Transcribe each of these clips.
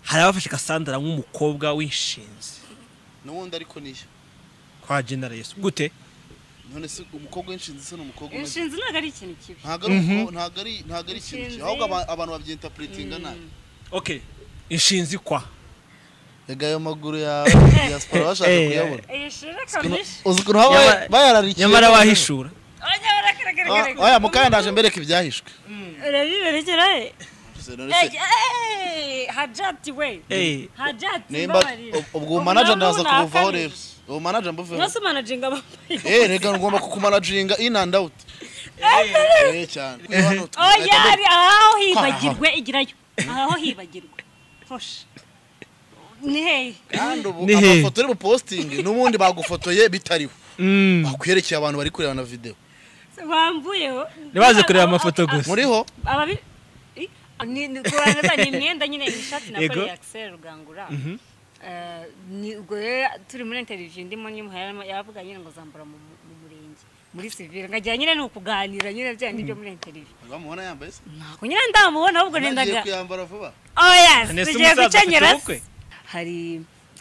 hari abafashe Cassandra nk'umukobwa w'inshinzi n'ubundi ariko niyo kwa General Yesu gute none se umukobwa w'inshinzi se ni umukobwa umeze inshinzi ntabwo ari ikintu kibi ntabwo ari uko- ntabwo ari ntabwo ari ikintu Inshinzi. kibi ahubwo aba- abantu babyinterpretinga nabi okay inshinzi kwa rega ayo maguru ya diaspora bashaka Eh, eh, kuyabona iyi shuri kabisha uzi ukuntu baba Nyamara- bayararikiye nyamara wahishura abanya baragaragara oya mukanya ndaje mbereka ibyahishwe urabiberekera he Gusa none se- hajati we Eh, hajati nimba mbabarira ubwo uwo manager Ubu nabwo ndaza kubuvaho nakabije. rero uwo manager mbuveho mwese manajinga bambaye eh rega ngomba kukumanaginga in and out eh cyane Hano twe- oya reka ari aho hibagirwe igirayo aho hibagirwe hosha ni hehe kandi ubu Ni hehe? amafoto uri bupostingi n'ubundi bagufotoye bitariho mm. bakwerekeye abantu bari kureba na videwo wambuyeho ntibaze kureba amafoto gusa muriho ababi i- ni ni kurangaza ni imyenda nyine iyi shati Yego. nakoreye Axel Rugangura Eh, ni ubwo rero turi muri interview ndimo nyimuhera yavuga nyine ngo zambara mu mu murenge muri civil ngagira nyine ni ukuganira nyine bya ngibyo muri interview bamubona yambaye se ntabwo nyine ndamubona ahubwo Nagiye nendaga kuyambara vuba oya Nese tugiye umusaza afite gukenyera ubukwe? hari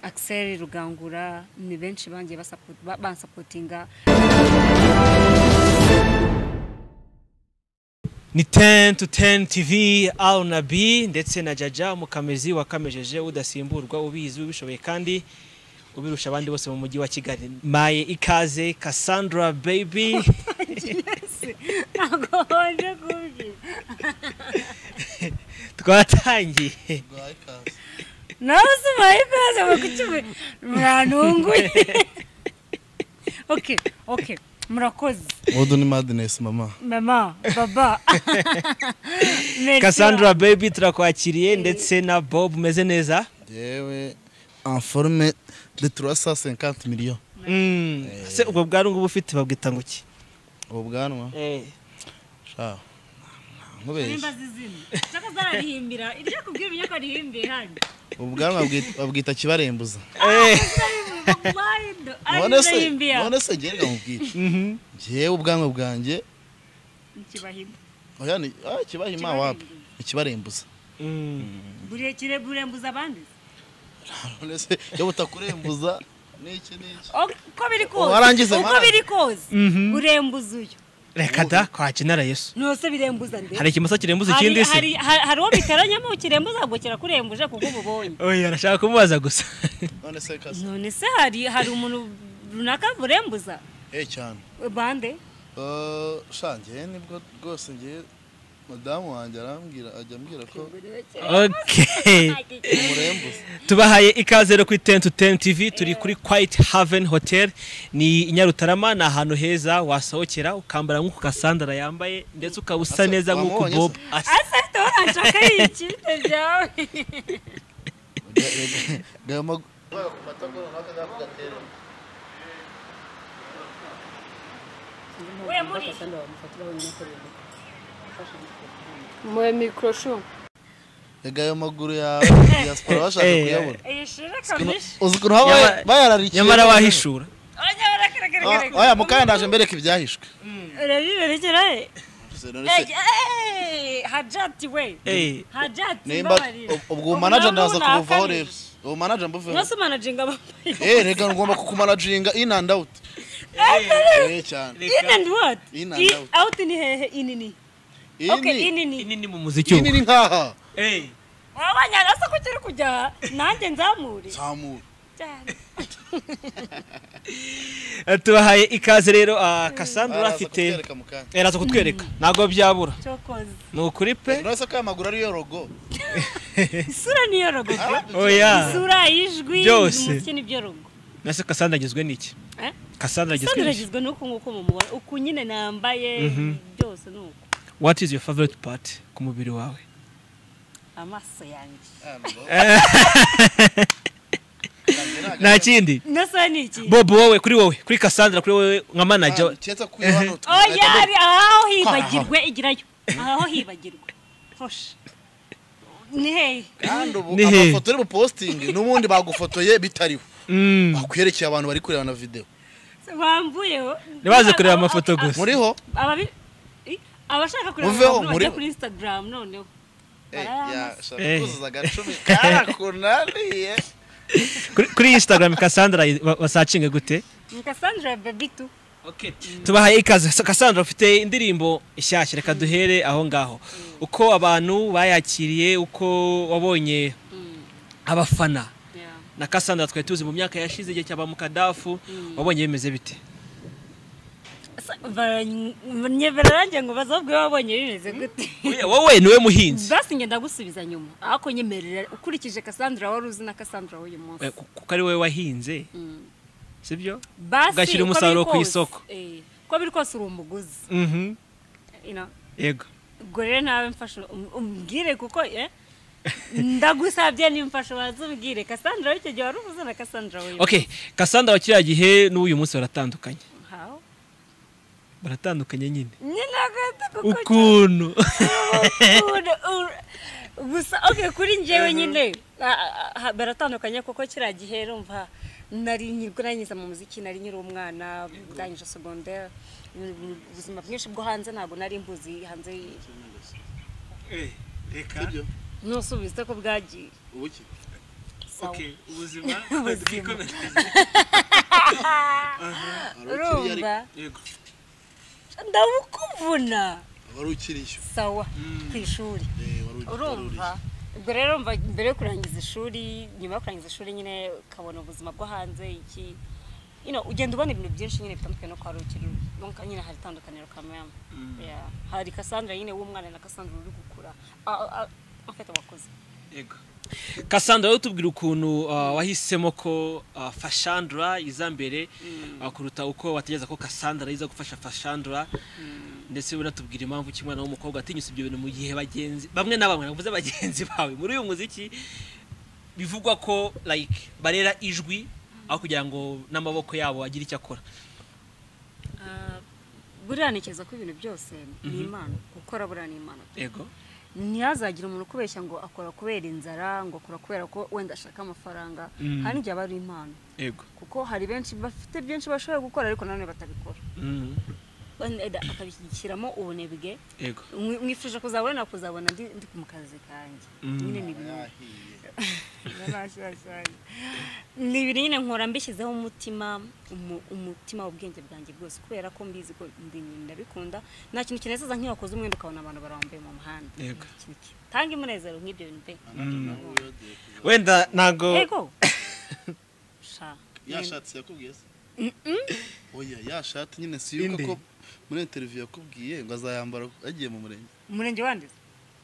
Axel Rugangura ni benshi bangiye basapoti bansapotinga ni 10 to 10 tv aw na b ndetse na jaja mukamezi wakamejeje udasimburwa ubizi ubishoboye kandi ubirusha abandi bose mu mujyi wa kigali maye ikaze cassandra baby ntabwo wanje kubyina twatangiye Bwawe ikaze. nawe usumaye ikaze mu kukivu murantunguye oke oke murakoze Odu ni madness mama mama baba Merci. cassandra baby turakwakiriye ndetse na bob umeze neza yewe informe de 350 millions Mm, se ubwo bwari ngubu ufite babwita ngo iki ubu bwanwa sha Nimba nkubeshye azi izina. Nshaka zararihimbira iryo kubwira umenye ko arihimbiye hano ubu bwanwa babwita- babwita kibarembuza Mwarindo, none se arihimbiye none se ngewe ngamubwira ngewe ubwanwa bwanjye ikibahimba oya ni ah, kibahima wapi ikibarembuza burekire burembuza abandi none se iyo butakurembuza n'iki n'iki Ok, uko biri kose Warangiza, uko mwana. biri kose urembuza uyu reka da kwa genera yesu ntose birembuza nde hari ikimasa kirembuza hari ikindi hari- se hari- hari uwo biteranyamo kirembuza ngo kirakurembuje kuko ububonye oya arashaka kumubaza gusa none se kaza none se hari hari umuntu runaka burembuza eh cyane bande Eh, sha ngewe nibwo rwose ngewe madamu wanjye arambwira ajya ambwira ko okay umurembuza tubahaye ikaze rero kuri 10 to 10 TV turi kuri Quiet Haven Hotel ni i Nyarutarama ni ahantu heza wasohokera ukambara nk'uko Cassandra yambaye ndetse ukaba usa Asa- neza nk'uko wamubonye Bob se? asa asa turashaka ikindi byawe gama we muri Moje mikroshu. rega ayo maguru yawe diaspora bashaka Eh, kuyabona iyi shuri kamishi uzi ukuntu baba Nyamara- bayararikiye nyamara wahishura abanya Ah, baragaragara oya mukanya ndaje mbereka ibyahishwe urabiberekera he Gusa none se- hajati we eh hajati nimba mbabarira ubu- ubu manager ndaza Ubu nabwo kubuvaho rero nakabije. ubu manager mbuveho mwese manajinga bambaye eh rega ngomba kukumanaginga in and out eh cyane in and what In and In- out. out ni hehe inini okay ini inini ini ni mu muziki ini ubu ni nkaha eh wabanyanga se ko kiri kujya nanjye nzamure zamura cyane tubahaye ikaze rero ah, Cassandra Araza afite kutwereka mukanya eraza kutwereka ntago byabura cokoze ni ukuri pe none se ko aya maguru ariyo rogo isura niyo rogogo oya isura ijwi Byose. umutsi n'ibyo rogo nase Cassandra agizwe n'iki Eh? Cassandra agizwe sandra n'iki agizwe n'uku nguku mumubona uku nyine nambaye byose ni uku what is your favorite part ku mubiri wawe amaso yanjye nta kindi nasoya ni iki Bob wowe kuri wowe kuri Cassandra kuri wowe nka manager cyeza kuyo hano oya tugahita ari aho hibagirwe igirayo aho hibagirwe hosha ni hehe kandi ubu Ni hehe? amafoto uri bupostingi n'ubundi bagufotoye bitariho Mm. bakwerekeye abantu bari kureba na videwo wambuyeho ntibaze kureba amafoto gusa muriho ababi i- abashaka kureba Muveho, abantu bajya muri- kuri instagram noneho Eh. yashaka agacumi karakunaniye Kuri- kuri instagram Cassandra ba- basacinge gute ni Cassandra baby tu tubahaye ikaze Sa- Cassandra ufite indirimbo ishyashya reka duhere aho ngaho uko abantu bayakiriye uko wabonye abafana Yeah. na Cassandra twari tuzi mu myaka yashize igihe cyaba mu kadafu wabonye bimeze bite Sa- bara- nye bararangira ngo bazabwe babonye bimeze gute Oya, wowe niwe muhinzi basi ngenda gusubiza nyuma ariko nyemerera ukurikije Cassandra wari uzi na Cassandra w'uyu munsi Eh, ku- kuko ari wowe wahinze Mm. sibyo basi ugashyira uko biri umusaruro ku kose- isoko. eh, uko biri kose uri umuguzi Mhm. you know. yego ubwo rero nawe mfasha um- umbwire kuko eh, ndagusabye nimfasha waza umbwire Cassandra w'icyo gihe wari uvuze na Cassandra w'uyu munsi. okay Cassandra wa kiriya gihe n'uyu munsi baratandukanye How? baratandukanye nyine nyine agahita kuko ukuntu Ura- ura- gusa okay kuri njyewe nyine a- a- a- baratandukanye kuko kiriya gihe rumva nari nyirwa nanyiza mu muziki nari nyiri umwana ndangije secondaire ubuzima bwinshi bwo hanze ntabwo nari mbuzi hanze y- sibyo nusubiza ko bwagiye ubuki Sawa. ubuzima wari ukiriye ariko urumva ndabukuvuna wari ukiriye sawa ku ishuri Eh, wari ukiriye, wari uriye. urumva ubwo rero mva mbere yo kurangiza ishuri nyuma yo kurangiza ishuri nyine ukabona ubuzima bwo hanze iki you know, ugenda ubona ibintu byinshi nyine bitandukanye no kwari ukiri donc nyine hari itandukaniro kameme Yeah. hari Cassandra nyine w'umwana na Cassandra uri gukura Ah, ah, afite abakozi Cassandra wowe tubwira ukuntu uh, wahisemo ko uh, Fashandra iza mbere uh, kuruta uko wategereza ko Cassandra iza gufasha Fashandra ndetse unatubwira impamvu ki umwana w'umukobwa atinyusa ibyo bintu mu gihe bagenzi bamwe na bamwe navuze bagenzi bawe muri uyu muziki bivugwa ko like barera ijwi aho kugira ngo n'amaboko yabo agire icyo akora Ah, buriya ntekereza ko ibintu byose ni impano gukora buriya ni impano yego ntihazagire umuntu ukubeshya ngo akora kubera inzara ngo akora kubera ko wenda ashaka amafaranga Mm. hari n'igihe aba ari impano yego kuko hari benshi bafite byinshi bashobora gukora ariko nanone batabikora mm. wenda akabishyikiramo ubunebwe yego mwi- mwifuje kuzabona kuzabona ndi ndi ku kazi kanjye Mm. nyine ni ibintu yahiye Yarashashanye. ni ibintu nyine nkora mbishyizeho umutima umu- umutima ubwenge bwanjye bwose kubera ko mbizi ko ndi nyine ndabikunda nta kintu kinezeza nk'iyo wakoze umwenda ukabona abantu barambuye mu muhanda Yego. Nta kintu ki- tanga umunezero nk'ibyo bintu pe wenda ntago yego sha yashatse yakubwiye se oya yashatse nyine si yuko Inde? ko muri interiviyu yakubwiye ngo azayambara agiye mu murenge umurenge wandiza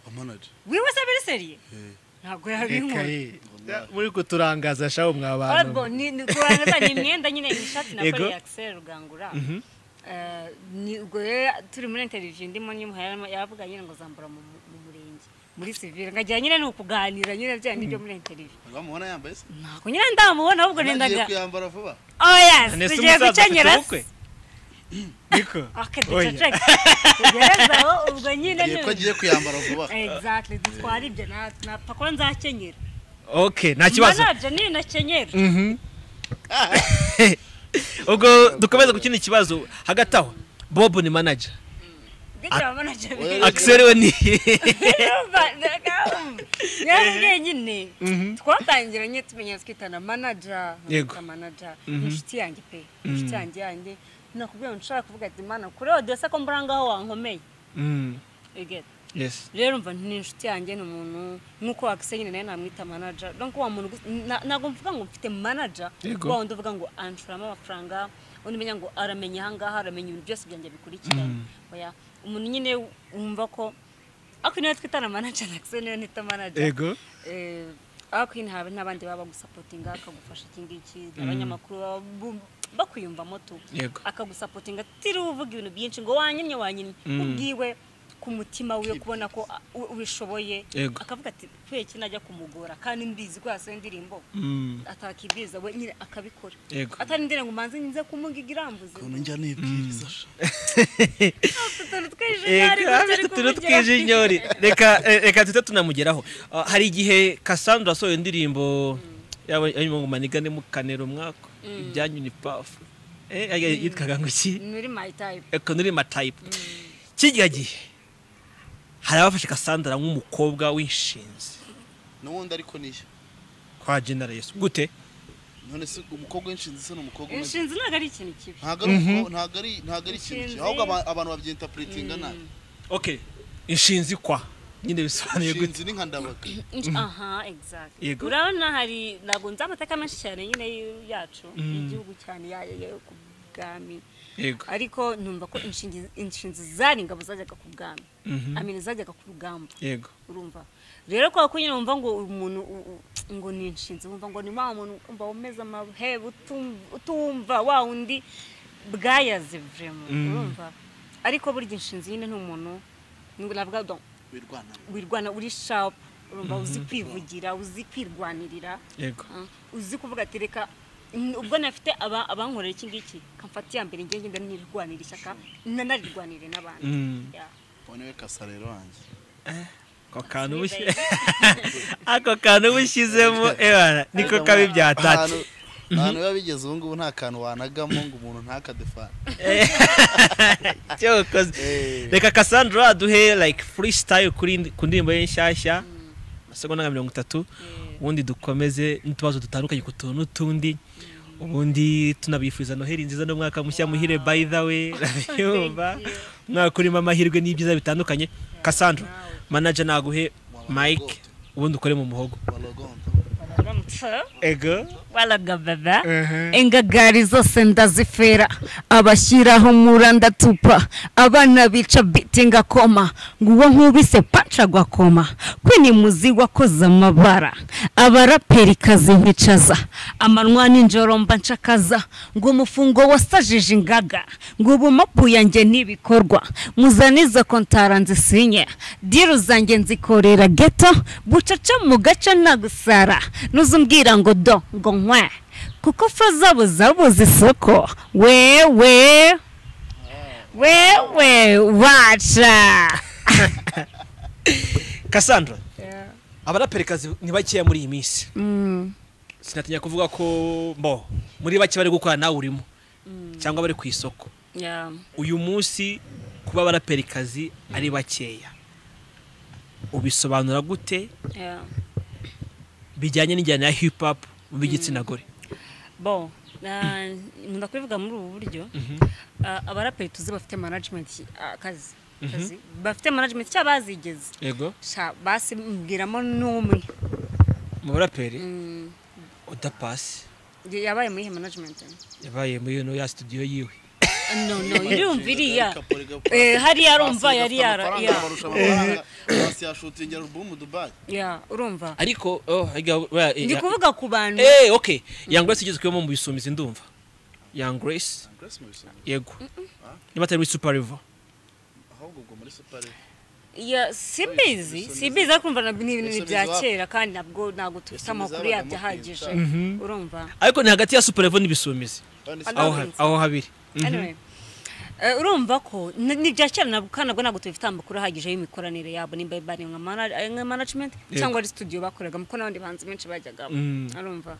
wa manager wiwe se biri seriye ntabwo yabinkora muri kuturangaza shaho mwa Arbo ni ni kurangaza ni imyenda nyine ishati na Yego. kore Axel Rugangura. Eh, ni ubwo rero turi muri interview ndimo nyimuheramo yavuga nyine ngo zambura mu mu murenge muri civil ngagira nyine ni ukuganira nyine bya nibyo muri interview. bamubona yambaye se Nako nyine ndamubona ahubwo agiye nendaga. kuyambara vuba Oh yes, tugiye gukenyera. niko Okay, Oya. duceceke. Tugereza aho ubwo nyine agiye ko agiye kuyambara vuba Exactly, dutwara ibyo na napfa kuba nzakenyera. okay nta kibazo Manager ni nakenyera. Mhm. ubwo dukomeza ku kindi kibazo hagati aho bob ni manager Gitya manager. Oya, axel we ni nyamubwiye nyine twatangiranye tumenyera twitana manaja Yego. nkamwita manaja inshuti yanjye pe inshuti yanjye yanjye nakubwiye ngo nshaka kuvuga ati mana kuri odessa ko mbura ngaho wankomeye Mm, Egeta. yes rero mva ni inshuti yanjye ni umuntu nk'uko wakise nyine nawe namwita manaja donc wa muntu gusa- na- ntabwo mvuga ngo mfite manaja Yego. wa wundi uvuga ngo anshoramo amafaranga undi umenya ngo aramenya ahangaha aramenya ibintu byose byanjye bikurikiranye oya umuntu nyine wumva ko ako niwe twitana manaja nakise niwe nita manaja yego eh, ariko nyine haba n'abandi baba bagusapotinga akagufasha iki ngiki abanyamakuru baba bu- bakwiyumvamo tu Yego. akagusapotinga tiriwe uvuga ibintu byinshi ngo wanyimye wanyimye ubwiwe ku mutima wiwe kubona ko a- u- ubishoboye Yego. akavuga ati kubera iki najya kumugora kandi mbizi ko yasiwe indirimbo Mm, atakibwiriza we nyine akabikora Yego. atari ndirenga ngo manze nze kumugiga irambuze ukuntu njya nibwiriza sha. utuntu twinshi ntari Eka, gutari afite utuntu kumugira. tw'ijinyori reka eh, reka tujye tunamugeraho Ah, hari igihe cassandra asohoye indirimbo yaba yanyuma ngo manigane mu kanero mwako ibyanyu ni pafu Eh, ay- yitwaga ngo iki Ni muri my type ekonori matayipu kijya gihe hari abafashe Cassandra nk'umukobwa w'inshinzi n'ubundi ariko niyo kwa General Yesu gute none se umukobwa w'inshinzi se ni umukobwa umeze inshinzi ntabwo ari ikintu kibi ntabwo ari uko- ntabwo ari ntabwo ari ikintu Inshinzi. cyiza ahubwo aba- abantu babyintapuretinga nabi okay inshinzi kwa nyine bisobanuye gute inshinzi ni nka ndabaga Inshi- aha exact Yego. urabona hari ntabwo nzi amateka menshi cyane nyine y- yacu y'igihugu cyane yayo yo ku bwami yego ariko numva ko inshingi- inshinzi zari ingabo zajyaga ku bwami Mhm. amina zajyaga ku rugamba yego urumva rero kwa kunyine wumva ngo umuntu u- u- ngo ni inshinzi wumva ngo ni wa muntu umva umeze amahebe utum- utumva wa wundi bwayaze vrema Mm. urumva ariko burya inshinzi nyine ni umuntu ni- navuga donc birwana wirwana uri sharp urumva uzi kwivugira uzi kwirwanirira yego Mm, uzi kuvuga ati reka mm, ubwo nafite aba- abankorera iki ngiki kamfata iya mbere ngenge ngenda nirwanira ishyaka nanarirwanire n'abandi Mm. Yeah. bonewe kasa rero wanjye ako kantu ubushyi ako kantu ubushyizemo ebana niko kabi byatatse ahantu ahantu biba bigeze ubu ngubu nta kantu wanagamo ngo umuntu ntakadefane cyokoze Eh. reka Cassandra aduhe like freestyle kuri indi- ku ndirimbo ye nshyashya amasegonda nka mirongo itatu ubundi dukomeze n'utubazo dutandukanye ku tuntu n'utundi ubundi tunabifuriza noheli nziza n'umwaka mushya muhire by the way urabiyumva umwaka urimo amahirwe n'ibyiza bitandukanye Cassandra manager naguhe Mike ubundi ukore mu muhogo balogonda Baramutse. ego waragababa ingagari zose ndazifera abashyiraho mura ndatupa abana bica biti ngakoma nguwo nkubise paca agakoma kwinimuzi wakoze amabara abaraperi kazibicaza amanwa n'injoro mba nshakaza ngo umufungo wasajije ingaga ngo ubu mapu yanjye n'ibikorwa muzanize kontara nzisinye diru zanjye nzikorera geto bucaca mu gace nagusara nuzumbwira ngo do ngo nkwe kuko fro zabo zabuze isoko wewe wewe waca Cassandra abaraperikazi ni bakeya muri iyi minsi sinatinya kuvuga ko bo muri bake bari gukora nawe urimo cyangwa bari ku isoko uyu munsi kuba abaraperikazi ari bakeya ubisobanura gute bijyanye n'injyana ya hip hop mu b'igitsina gore bo na- nkunda kubivuga muri ubu buryo Ah, abaraperi tuzi bafite management ah, akazi akazi. bafite management cyangwa bazigeze yego Sha, basimbwiramo n'umwe mu baraperi Mm, udapasi yabaye muri ihe management yabaye muri ino ya studio yiwe no no irumva iriya Kapore, gapore. Eh, hariya arumva Basi yari bafite yara amafaranga, yeah, barusha amafaranga basi yashutinga alubumu dubai yeah, urumva ariko oh, harya- ba- ndi ya- kuvuga ku bantu eh okay young grace igezweho mu bisumizi ndumva young grace Grace mu bisonga. yego niba atari muri super level ahubwo ubwo muri supari Ya, simbizi simbizi ariko urumva nab- ni ibintu Ibisumizi bya wa- kera kandi nabwo ntabwo dufite Ibisumizi amakuru wabaga yabyo mu ahagije kwita. urumva ariko ni hagati ya super level n'ibisumizi aho ha- aho habiri Mhm. Anyway, eh, urumva ko ni ni ibya kera nabwo kandi nabwo ntabwo tubifite amakuru ahagije y'imikoranire yabo nimba bari nka mana- eh, nka management Yego. cyangwa ari studio bakoreragamo kuko n'abandi bahanzi benshi bajyagamo Mm. urumva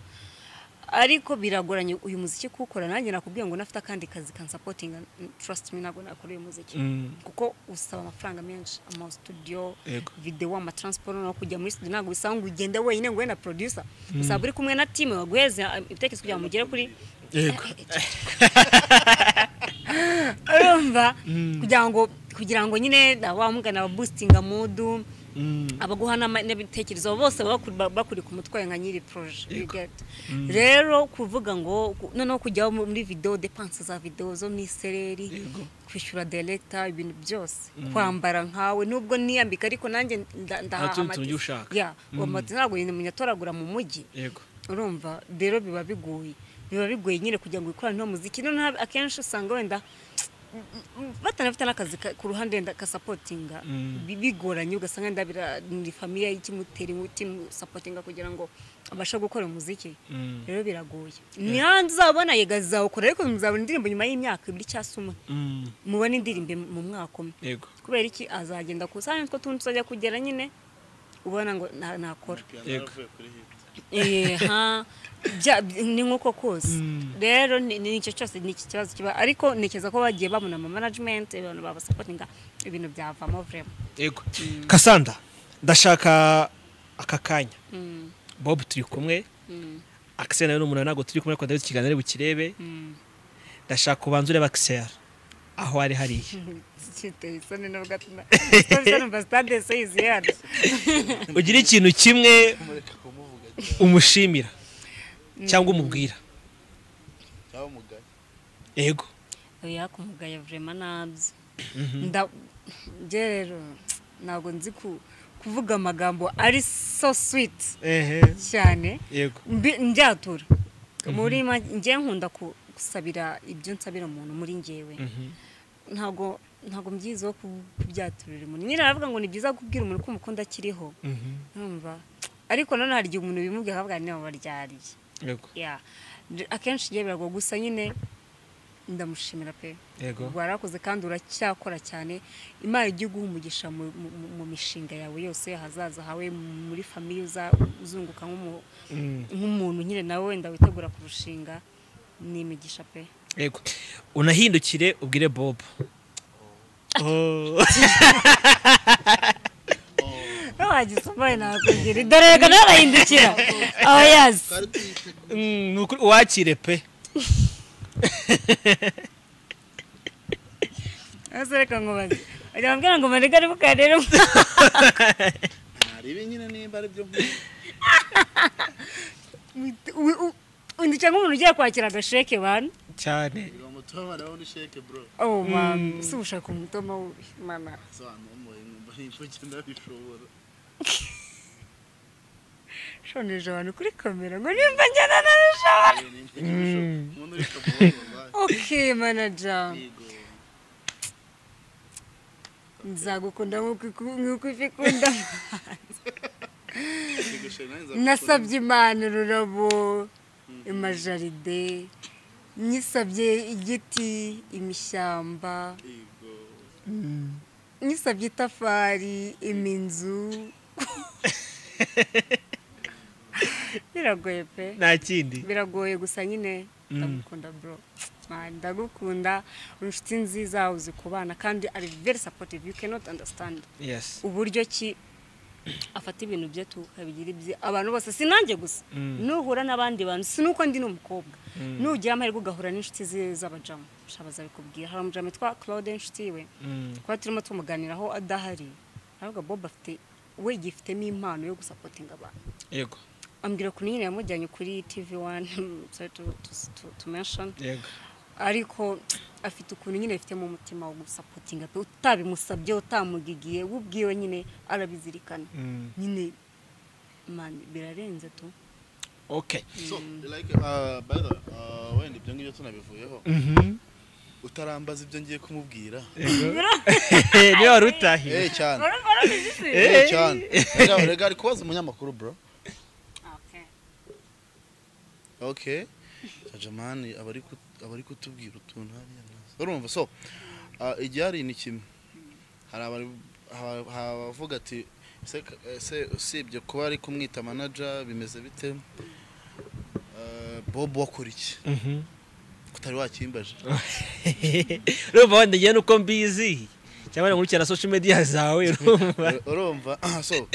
ariko biragoranye uyu muziki kuwukora nanjye nakubwiye ngo nafite akandi kazi kansapotinga trust me ntabwo nakora uyu muziki Mm. kuko usaba amafaranga menshi ama studio Yego. video amatransport no kujya muri studio ntabwo bisaba ngo ugende wenyine ngo ube na producer usaba uri kumwe na team waguheze eh, ibitekerezo kugira ngo mugere kuri yego urumva kugira ngo kugira ngo nyine wamugana ababustinga mudu abaguha n'ama- n'ibitekerezo bose baba bakuri- ba- bakuri ku mutwe nka nyiri proje you get. rero kuvuga ngo ku- noneho kujya muri video depanse za video zo mu isereri kwishyura director ibintu byose kwambara nkawe nubwo niyambika ariko nanjye nda- ndahaha tundi tuntu amatisi. ujya ushaka. Yeah, uwo matisi ntabwo nyatoragura mu mujyi yego urumva rero biba bigoye biba bigoye nyine kugira ngo wikorane uno muziki noneho akenshi usanga wenda batanafite n'akazi ka- ku ruhande wenda kasapotinga Bi- bigoranye ugasanga wenda bira- ni famiye ikimutera imiti sapotinga kugira ngo abashe gukora umuziki Mm. rero biragoye ni hanze uzabona yega zizawukora ariko muzabona indirimbo nyuma y'imyaka ibiri cyangwa se umwe Mm. mubona indirimbo mu mwaka umwe yego kubera iki azagenda ku isahani two tundi tuzajya kugera nyine ubona ngo na- nakora piyano Yego. yaravuye kuri hiti Eh, ha bya- ni nk'uko kose rero ni ni icyo cyose ni iki kibazo kiba ariko ntekereza ko bagiye babona ama management abantu babasapotinga ibintu byavamo vrema yego kasanda ndashaka aka kanya Mm, bob turi kumwe mm, akisera nawe ni umuntu ntabwo turi kumwe ariko ndabizi ikiganiro ari bukirebe mm. ndashaka ubanza urebe akisera aho ari hariya Giteye isoni nubwo atuma- isoni numva stade se yuzuye hano. ugira ikintu kimwe mureka kumuvuga cyane umushimira cyangwa umubwira cyangwa umugani yego oya kumugaye vrema nabyo nda njye rero ntabwo nzi ku- kuvuga amagambo ari so sweet ehe cyane yego mbi- njyatura muri make njye nkunda ku- gusabira ibyo nsabira umuntu muri ngewe ntabwo ntabwo mbyizeho ku- kubyaturira umuntu nyine aravuga ngo ni byiza kubwira umuntu ko umukunda akiriho numva ariko nanone hari igihe umuntu bimubwira akavuga niba waryariye yego ya Nje- akenshi njye biragwa gusa nyine ndamushimira pe yego warakoze kandi uracyakora cyane imana ijya iguha umugisha mu- mu- mu- mu mishinga yawe yose ahazaza hawe muri famiye uza- uzunguka nk'umu- Mm. nk'umuntu nyine nawe wenda witegura kurushinga ni imigisha pe yego unahindukire ubwire bob wagisomaye nakugira dore reka nawe arahindukira aho yazi twari tuyiteguye Mm, ni ukuri uwakire pe ese reka nkubaze wagira ngo ngo marega ari bukarere narebe nyine nimba ari byo nkunda windukira nk'umuntu ugiye kwakira agasheke bantu cyane ngo mutomane wowe usheke bro oh mama si ushaka umutoma wubi mama sobanura umuhe nkumva nimfuke ndabishobora shoneje abantu kuri kamera ngo nimba njyana nabishobora umuntu uri kamuha okay manager yego nzagukunda nk'uko iku- nk'uko ifi ikunda nasabye nasabye imana ururabo amajaride nyisabye igiti imishyamba nyisabye itafari iminzu biragoye pe nta kindi biragoye gusa nyine ndagukunda bro Man, ndagukunda uri inshuti nziza uzi kubana kandi ari very supportive you cannot understand yes uburyo ki afata ibintu bye tukabigira ibye abantu bose si nanjye gusa nuhura n'abandi bantu si nuko ndi n'umukobwa nugira amahirwe ugahura n'inshuti ze z'abajamu shabaza bikubwira hari umujamu witwa claude inshuti we kuba turimo tumuganiraho adahari aravuga bob afite we yifitemo impano yo gusapotinga abantu yego ambwira ukuntu nyine yamujyanye kuri tv wani sorry to, to, to, to mention yego ariko afite ukuntu nyine afitemo umutima wo gusapotinga pe utabimusabye utamugigiye we ubwiwe nyine arabizirikana nyine mani birarenze tu okay wenda ibyo ngibyo tunabivuyeho utarambaza ibyo ngiye kumubwira niba wari utahiye Eh cyane urumva urabizi se? Eh. Eh cyane Rega, rega ari kubaza umunyamakuru bro Okay. okay jamani abari kut- abari kutubwira utuntu hariya nazo. urumva so ah, igihe hari ni kimwe hari abari- ha- habavuga ati "Ese ka- ese usibye kuba ari kumwita manager bimeze bite Ah, bob wakora iki utari wakimbaje urumva wenda ngewe nuko mbizi cyangwa nkurikirana social media zawe urumva urumva so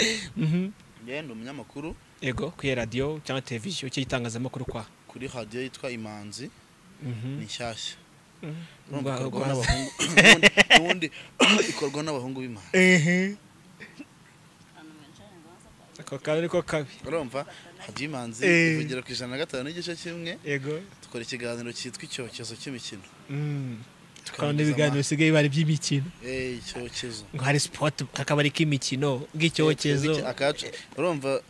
njyewe ndi umunyamakuru yego kuri radiyo cyangwa televiziyo cyangwa itangazamakuru kwa kuri radiyo yitwa imanzi ni nshyashya urumva Urwa- ikorwa urwaza. n'abahungu n'ubundi- n'ubundi ikorwa n'abahungu b'imanzi ako kantu niko kabi urumva radiyo imanzi Eh. ivugira ku ijana na gatanu n'igice kimwe yego dukora ikiganiro cyitwa icyokezo cy'imikino tukabona ibiganiro bisigaye biba ari iby'imikino Eh, icyokezo ngo hari sport akabari k'imikino bw'icyokezo Iki- akacu urumva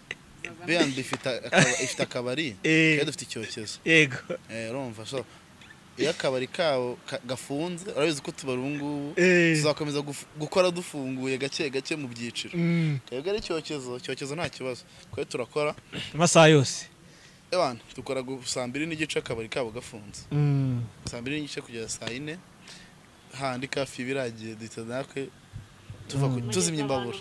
bnb ifite akaba- ifite akabari Eh. twe dufite icyokezo yego Eh, urumva so iyo akabari kabo ka- gafunze urabizi ko tubara ubu ngubu Eh. tuzakomeza guf- gukora dufunguye gake gake mu byiciro Mm, twebwe ari icyokezo icyokezo nta kibazo kwe turakora amasaha yose ebana dukora gu- saa mbiri n'igice akabari kabo gafunze Mm, saa mbiri n'igice kugeza saa yine handi kafi ibiragiye duhita natwe tuva ku- tuzimya imbabura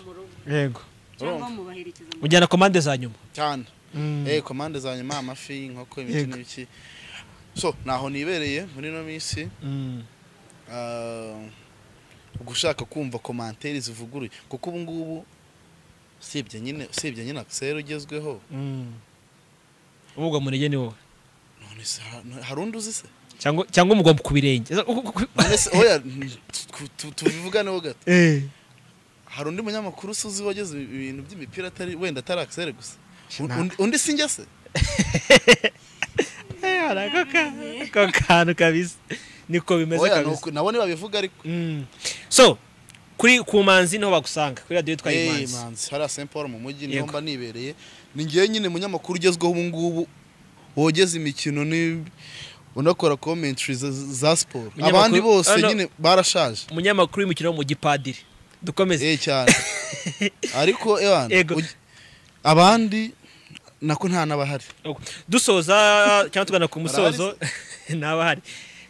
yego cyangwa urumva mubaherekeza mu ujyana komande za nyuma cyane Mm. eh komande za nyuma amafi inkoko ibiki Yego. n'ibiki so naho nibereye muri ino minsi Mm. ah, gushaka kumva komantere zivuguruye kuko ubu ngubu usibye nyine usibye nyine akiseri ugezweho Mm. umugwa murege ni wowe none se ha- no- hari undi uzi se cyangwa cyangwa umugwa ku birenge none se oya tu- tu- tubivuganeho gato Eh. hari undi munyamakuru uzi wageze ibintu by'imipira atari wenda atari akiseri gusa Nta- Undi- undi si njye se Eh, hari ako ka- ako kantu kabisa niko bimeze oya kabisa nuko- nabo ntibabivuga ariko Mm. so kuri ku manzi niho bagusanga kuri radiyo yitwa Eh, imanzi Imanzi, hariya Saint Paul mu mujyi niho Yego. mba nibereye ni ngewe nyine munyamakuru ugezweho ubu ngubu wogeza imikino ni unakora commentary za, za siporo Munyamakuru- abandi bose Ano- nyine barashaje umunyamakuru w'imikino wo mu gipadiri dukomeze eh cyane ariko ewan Yego. abandi nako nta n'abahari dusoza cyangwa tugana ku musozo ntaba hari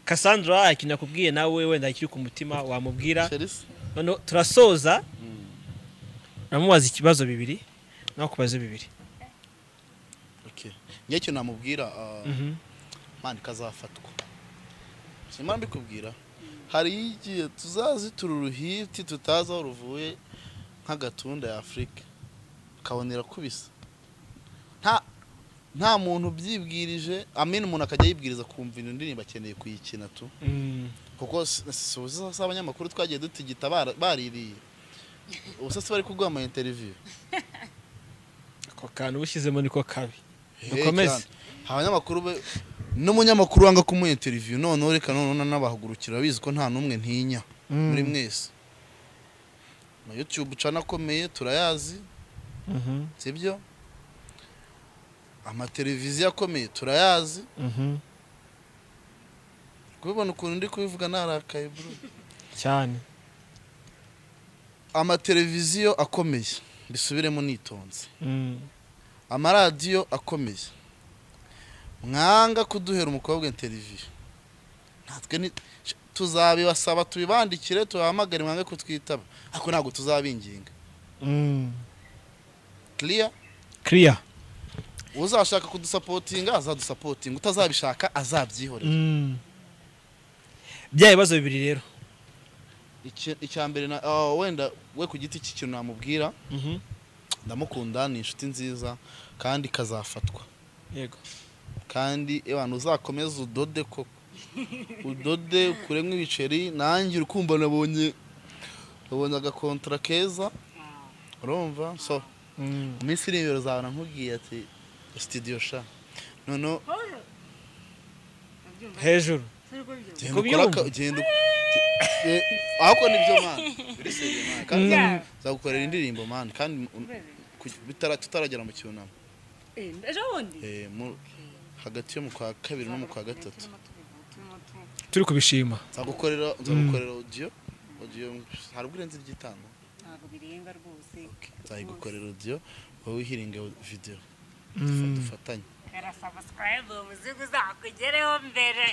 Cassandra hari ikintu nakubwiye nawe wenda ikiri ku mutima wamubwira Chelsea? noneho turasoza namubaza ikibazo bibiri nakubaze bibiri Okay. njye icyo namubwira ah, Mhm. mani kazafatwa simba mbikubwira hari igihe tuzazitura uruhiti tutazi aho ruvuye nk'agatunda ya afurika kabonera kubisa nta nta muntu ubyibwirije amena umuntu akajya yibwiriza kumva iyo ndirimbo akeneye kuyikina tu Mm. kuko si- si uzi si abanyamakuru twagiye dutigita bara- baririye ubu se si bari kuguha ama interiviyu ako kantu ubushyizemo niko kabi Hey, dukomeze cyane. abanyamakuru be n'umunyamakuru wanga kumuha interiviyu noneho reka noneho n'abahagurukira bizi ko nta n'umwe ntinya muri mwese na yutube ucana akomeye turayazi Mhm, sibyo amateleviziyo akomeye turayazi mhm. kubibona ukuntu ndi kubivuga narakaye bro cyane amateleviziyo akomeye mbisubiremo nitonze Mm. amaradiyo akomeye mwanga kuduhera umukobwa interiviyo natwe ni tuzabibasaba tubibandikire tubahamagare mwange kutwitaba ariko ntabwo tuzabinginga Mm. clear clear uzashaka kudusapotinga azadusapotinga utazabishaka azabyihorera Mm. bya bibazo bibiri rero Iki- icya mbere na ah, wenda we ku giti cy'ikintu namubwira Mhm. ndamukunda ni inshuti nziza kandi kazafatwa yego kandi abantu uzakomeza udode koko udode ukuremo ibiceri nanjye urukumva nabonye nabonye agakontra keza urumva so Mm. mu minsi iri imbere uzabona nkubwiye ati sitidiyo sha noneho Paul, urabyumva? hejuru Turi kubyumva. genda ukore aka- genda u- ge- ahubwo nibyo mani biriseye mani kandi Mm. nzagukorera indirimbo mani kandi un- ku- bitara- tutaragera mu cyunamo Eh, ejo bundi Eh, mu- hagati yo mu kwa kabiri no mu kwa gatatu Turimo tubivuga, turimo tu- turi kubishima nzagukorera nzagukorera audio audio hari ubwirenze ry'itanu ntabwo birenga rwose nzayigukorera audio wowe uhiringe video Mm. dufatanye Kara subscribe umuzigo uzakugereho mbere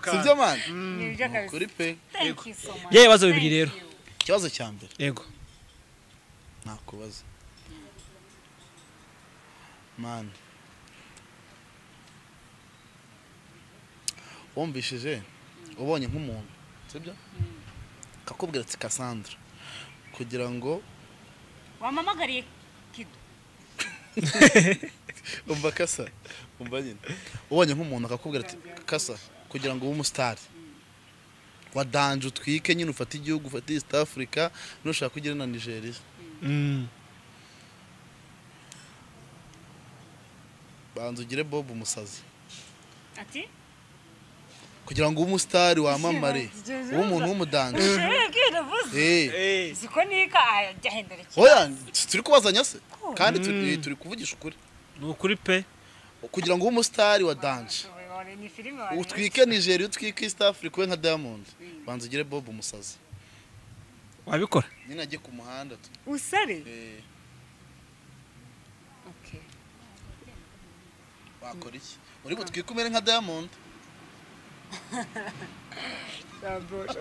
sibyo mani nibyo kabisa kuri pe thank you so much Bya bibazo bibiri Thank rero. you. ikibazo cya mbere yego nakubaza mani wumvishije ubonye nk'umuntu sibyo kakubwira ati Cassandra kugira ngo wampamagariye kido umva kasa umva nyine ubonye nk'umuntu akakubwira ati kasa kugira ngo ube umusitari wa danje utwike nyine ufate igihugu ufate east africa nushaka kugera na nigeria Mm. banza ugire bob umusazi ati kugira ngo ube umusitari wamamare ube umuntu w'umudanje ushobora kwiravuza Eh. si ko nika ajya ahendera oya turi kubazanya se kandi turi turi kuvugisha ukuri ni ukuri pe kugira ngo ube umusitari wa danje ni filime utwike nigeria utwike east africa ube nka diamond banza ugire bob umusazi wabikora nyine ajye ku muhanda tu- usare eh, wakora iki uri butwike umere nka diamond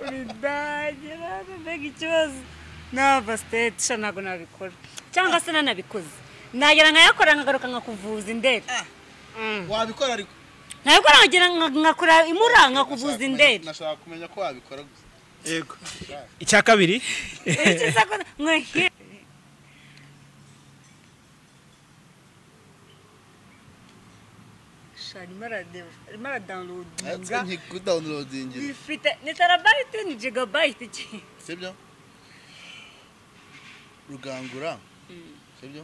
urindagira mbega ikibazo nava siteti sha ntabwo nabikora cyangwa se nanabikoze nagera nkayakora nkagaruka nkakuvuza indere wabikora ariko ntabikora nkagera nka- nkakura imura nkakuvuza indere nashaka kumenya ko wabikora gusa yego icya kabiri Icyiza ko- mwe- Sha, arimo aradeba, arimo aradawunilodinga ati nkikudawunirodingira bifite ni terabayiti ni jigabayiti ki sibyo rugangura sibyo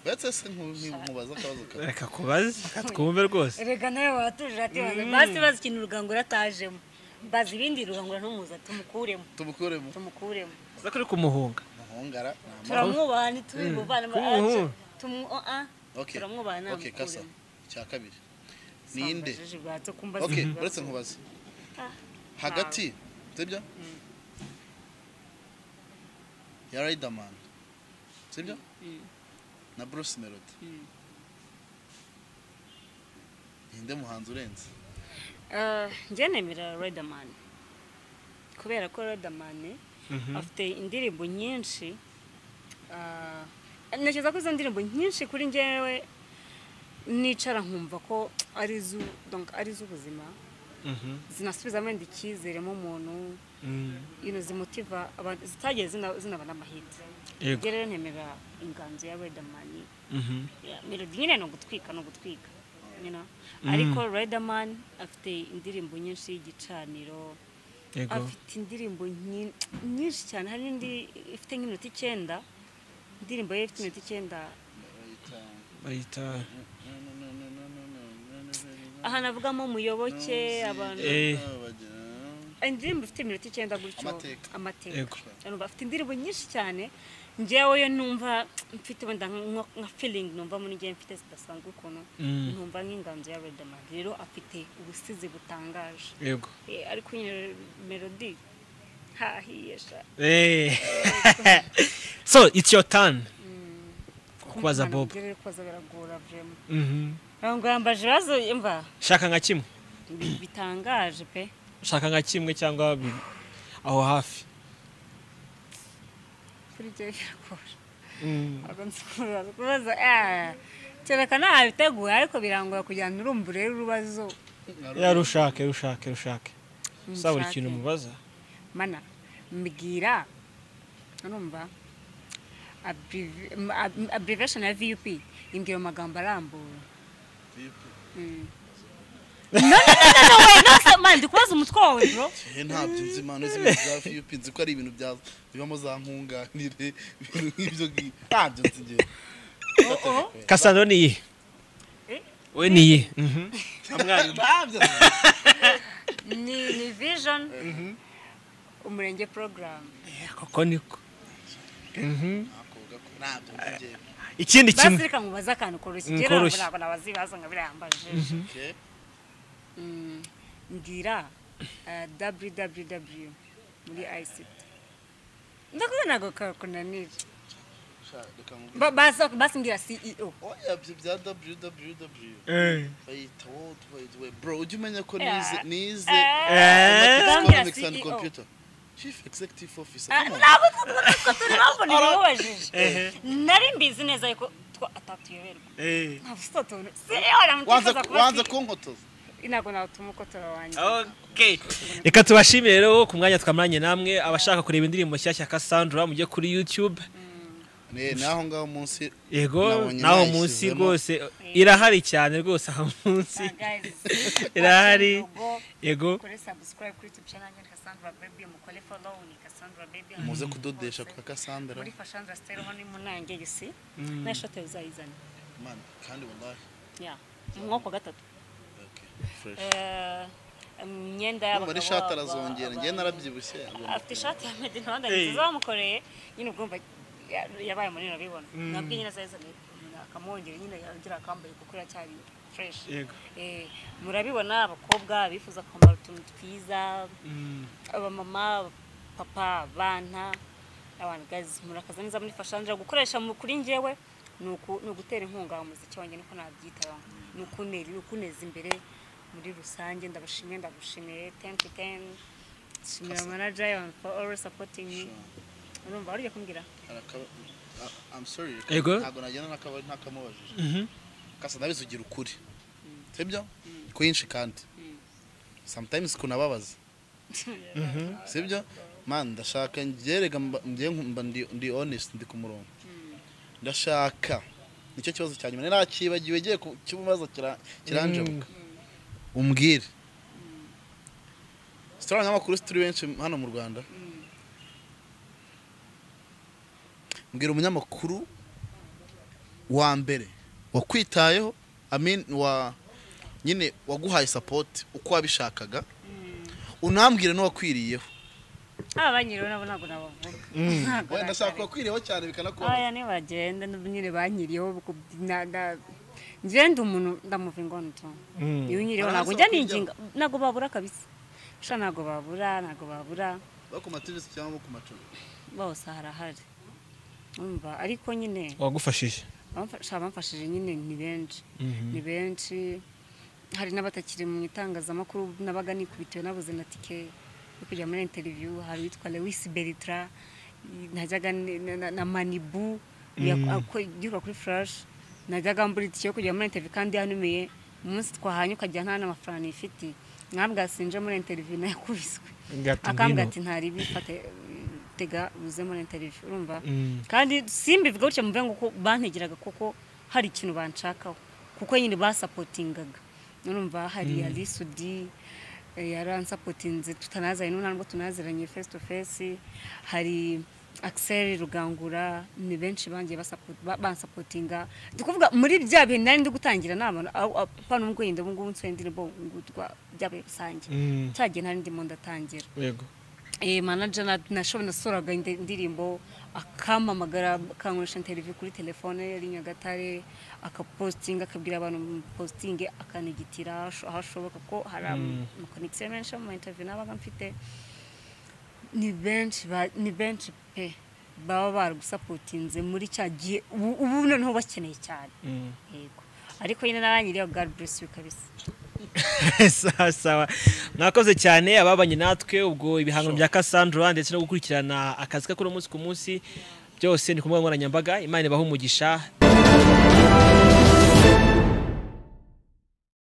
mbese se nkubaza akabazo kawe reka kubaze reka twumve rwose erega nawe watuje ati baze basi bazi ikintu urugangura atajemo bazi ibindi urugangura ntumuzi tumukuremo tumukuremo tumukuremo uza kuri kumuhunga muhungara ni amahoro turamwubaha ntituri buvane Kumuhunga. okay turamwubaha okay kasa icya kabiri ninde okay uretse ninde nkubaze hagati sibyo ya riderman sibyo na bruce melody ninde muhanzi urenze njye nemera riderman kubera ko riderman afite indirimbo nyinshi ah, ntekereza ko izo ndirimbo nyinshi kuri njyewe nicara nkumva ko ari iz'u- donc ari iz'ubuzima Mhm. zinasubiza wenda icyizere mu muntu Mm. ino zimutiva abantu zitagiye zina- zinaba n'amahitwe yego njye rero nemera inganzo ya riderman Mhm. Yeah, melody nyine ni ugutwika ni ugutwika you know? ariko riderman afite indirimbo nyinshi y'igicaniro yego afite indirimbo nyi- nyinshi cyane hari n'indi ifite nk'iminota icyenda indirimbo ye ifite iminota icyenda bayita aha navugamo muyoboke abantu eh indirimbo ifite iminota icyenda gutyo Amateka. Yego. amateka Urumva afite indirimbo nyinshi cyane njyewe yo numva mfite wenda nka nka feeling numva muri njyewe mfite zidasanzwe ukuntu Mm. numva nk'inganzo ya riderman rero afite ubusizi butangaje yego Eh, ariko nyine melody hahiye sha Eh. so it's your turn kubaza Kumvikana bob mu by'ukuri kubaza biragora vrema Mhm. ngo yambaje ibibazo imva shaka nka kimwe bi- bitangaje pe shaka nka kimwe cyangwa bibiri aho hafi kuri njyewe biragora ntabwo nzi kubaza kubaza ah, kereka ntabiteguye ariko birangoye kugira ngo urumva urebe urubazo ya rushake rushake rushake sa buri Nshake. kintu mubaza mana mbwira urumva abrevi- m- ab- abbreviation ya vup imbwira mu magambo arambuye Mm. no no no no no no no man ndi kubaza umutwe wawe bro he ntabyo nzi impano z'ibintu bya fiyupi nzi ko ari ibintu bya bibamo za nkunganire ibintu nk'ibyo ngibyo ntabyo nzi njyewe kasandro ni iyihe Eh? we ni iyihe ntabyo nzi ni ni vision umurenge program koko niko Mhm. Nakoga ko ntabyo nzi njyewe ikindi kimwe basirika mubaza akantu koroshye Mm, njye ntabwo koroshye. ntabwo nabazibaza ngo birayambaje Okay. Mm, ngira eh, www muri ict ndakubona ntabwo kakunanira Sha, reka nkubwire. Ba- basa- basimbwira ceo oya ibyo bya www Eh. bayita world wide web bro ujya umenya ko nize Yeah. nize Eh. economics Bambwira and CEO. computer chief executive officer Ah, come on. ntabwo turi turi ntabwo ntibubajije nari mbizi neza ariko two atatuyoberwa Eh. ntabwo si utuntu ceo Wanze- namutekereza kuba wanze kunkotoza ntabwo natuma ukotora wanjye reka tubashimire rero ku mwanya twamaranye namwe abashaka kureba indirimbo nshyashya kasandra mujye kuri youtube ni ni aho ngaho munsi yego Nabonye naho nayishyizemo. munsi rwose irahari cyane rwose aho munsi Ah, guys, irahari logo. yego kuri subscribe kuri YouTube channel yanjye Cassandra Baby mukore follow ni Cassandra Baby muze kudodesha kwa muri Cassandra Fashandra Style ho ni munange yisi na shot uzayizana man kandi wallahi yeah mwoko gatatu okay fresh eh imyenda Urumva y'abagabo ari shati aba- arazongera njye narabyibushye agomba afite ishati ya Made in Rwanda nziza bamukoreye nyine ubwumva ya- yabaye munini urabibona nabwo nyine azayizana akamwongera nyine agira akambaye kuko iracyari fresh Yego. eh murabibona abakobwa bifuza kwambara utuntu twiza abamama papa abana abantu gazi murakaza neza muri fashanja gukoresha mu- kuri njyewe ni uku- ni ugutera inkunga umuziki wanjye niko nabyitaho ni ukunera ni ukuneza imbere muri rusange ndabashimiye ndagushimiye ten to ten shimira manager yawe for always supporting me urumva wari kumbwira Arakaba- ah, I'm sorry Yego. ntabwo nagenda n'akabari ntakamubajije Mhm. kasa ndabizi ugira ukuri sibyo kwinshi kandi sometimes kunababaza sibyo man ndashaka ngerega mba ngiye nku- mba ndi- ndi honest ndi ku murongo ndashaka nicyo kibazo cya nyuma nakibagiwe igiye kibazo kiranjabuka umbwire sitora nk'amakuru turi benshi hano mu rwanda mbwira umunyamakuru wa mbere wakwitayeho amin wa nyine waguhaye sapoti uko wabishakaga unambwire n'uwakwiriyeho aba banyiriwe nabo ntabwo nabavuga Ntabwo wenda ashaka nabavuga. uwakwiriyeho cyane bikanakubona aya nibagenda nyine banyiriyeho ku- na- na- ngende umuntu ndamuva ingona utuntu Mm. iyo unyiriyeho Aha, ntabwo so njya kujya- ninginga ntabwo babura kabisa sha ntabwo babura ntabwo babura bo ku mativisi cyangwa ku macumbi bose harahari umva ariko nyine wagufashije abamfasha- abamfashije nyine ni benshi Mhm. ni benshi hari n'abatakiri mu itangazamakuru nabaga nikubitiwe nabuze na tike yo kujya muri interiviyu hari uwitwa lewis beritra i- najyaga ni- na- na- na manibu Mm. igihugu kuri furashi najyaga mbura itike yo kujya muri interiviyu kandi yanumiye umunsi twahanye ukajya nta n'amafaranga ifite mwabwa sinje muri interiviyu nayakubiswe Ngati akambwa ngwino. ati ntari bifate tega uze muri interiviyu urumva Mm. kandi simbivuga gutya muvuga ngo ko bantegeraga kuko hari ikintu banshakaho kuko nyine basapotingaga urumva hari yari sudi yaransapotinze tutanazanye n'ubu ntabwo tunaziranye face to face hari Axel Rugangura ni benshi bangiye basapo- ba- bansapotinga ndi kuvuga muri bya bihe nari ndi gutangira nta muntu aho- aho- apana ubwo yenda ubu ngubu nsohoye indirimbo ngutwa byabaye rusange Mm. cya gihe nari ndimo ndatangira yego eh, manager na- nashoboye nasoraga indi- indirimbo akampamagara akankoresha interview kuri telefone yari nyagatare akapostinga akabwira abantu mu postinge akanigitira aho asho- aho ashoboka ko hari amakonegisiyo menshi mu interview nabaga mfite ni benshi ba- ni benshi pe baba baragusapotinze muri cya gihe ubu ubu noneho bakeneye cyane Mm. yego ariko nyine naranyiriyeho god bless you kabisa sawa sawa mwakoze cyane ababanye natwe ubwo ibihangano bya Cassandra ndetse no gukurikirana akazi kakora umunsi ku munsi byose ni ku mbuga nkoranyambaga imana ibahe umugisha